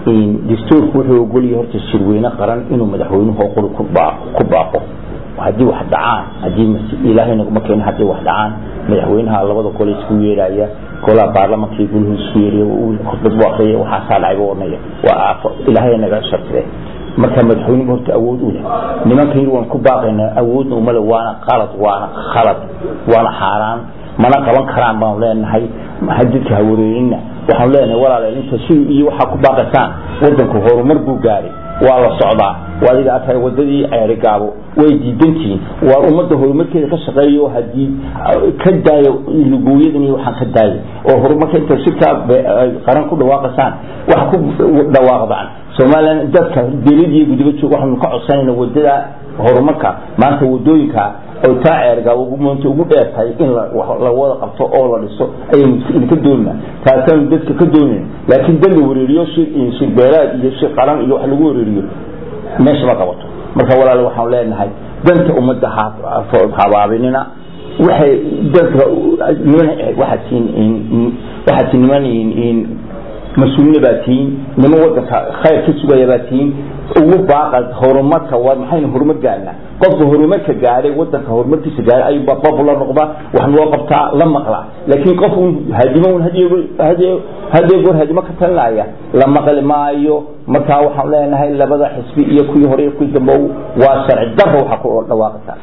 dastuurku wuxuu ogolyahay horta shirweyne qaran inuu madaxweynuhu qori ku baaqo haddii wax dhacaan haddii ilaahay naguma keeno haddii wax dhacaan madaxweynaha labada gole isku yeeraya golaha baarlamanka iyo guluhu isku yeeriya khudbad buu akriya waxaasaa dhacay buu odhanaya waa aafo ilaahay naga shartire marka madaxweynuhu horta awood u leh nimanka yar waan ku baaqaynaa awoodna umale waana qalad waana khalad waana xaaraan mana qaban karaan baanu leenahay hadidka hawareerinna waxaanu leenahay walaal inta si iyo waxaa ku baaqaysaan wadanku horumar buu gaaray waa la socdaa adiga arkay wadadii ceeri gaabo way diidantihiin waa ummadda horumarkeeda ka shaqeeyo haddii ka daayo lugooyadan iyo waxaan ka daayay oo horumarka inta shirkaa qaran ku dhawaaqasaan wax ku dhawaaqdaan somalilan dadka dawladiyo gudiba jooga waxaanu ka codsanayna wadada horumarka maanta wadooyinka oo taa ceergaabo ugu maanta ugu dheertahay in la wada qabto oo la dhiso ayaynu ka doonina taasaanu dadka ka doonayn laakiin dad la wareeriyo shir beelaad iyo shir qaran iyo wax lagu wareeriyo meesha ma qabato marka walaal waxaan leenahay danta ummadda habaabinina waxay dadka niman waxaad tiin waxaad tiin niman mas-uulina baa tihiin niman wadanka khayr ka sugaya baa tihiin ugu baaqa horumarka waa maxaynu horumar gaarnaa qofka horumarka gaadhay wadanka horumarkiisa gaadhay ayuu babu la noqdaa wax loo qabtaa la maqlaa laakiin qof un hadimo un hadiyo goor hadimo ka talinaya la maqli maayo markaa waxaan leenahay labada xisbi iyo kuwii hore iyo kuwii dambe waa sharci darro waxa ku dhawaaqataa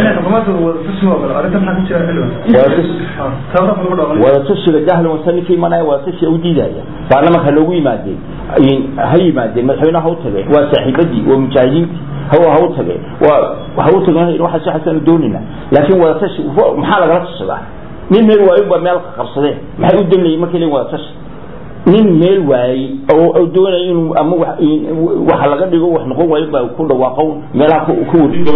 wadatushiga jahlan wasa ninkii imanaya wadatushiga u diidaya baarlamanka loogu yimaadeen ha yimaadeen madaxweynaha ha u tageen waa saaxiibadii waa mujaahidiintii ha u tageen waa ha u tageen waxaas waxaasanu doonayna laakiin wadatashi maxaa lagala tashadaa nin meel waayo baa meel qabsadeen maxay u damlayeen markay leeyihin wadatashi nin meel waayey oo doonaya inuu ama waxa laga dhigo wax noqon waayo baa ku dhawaaqo meelaha ku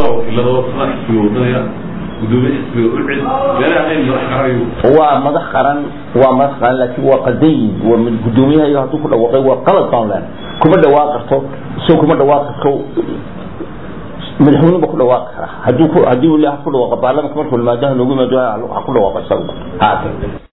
waa madax qaran waa madax qaran laakiin waa qaldan yihin waa gudoomiyaha hadduu ku dhawaaqay waa qalad baan leen kuma dhawaaq karto isagoo kuma dhawaaq karto madaxweyne ba ku dhawaaqi karaa hadduu haddii ku dhawaaqa baarlamanka markuu yimaado loogu yimaado ha ku dhawaaqo isagu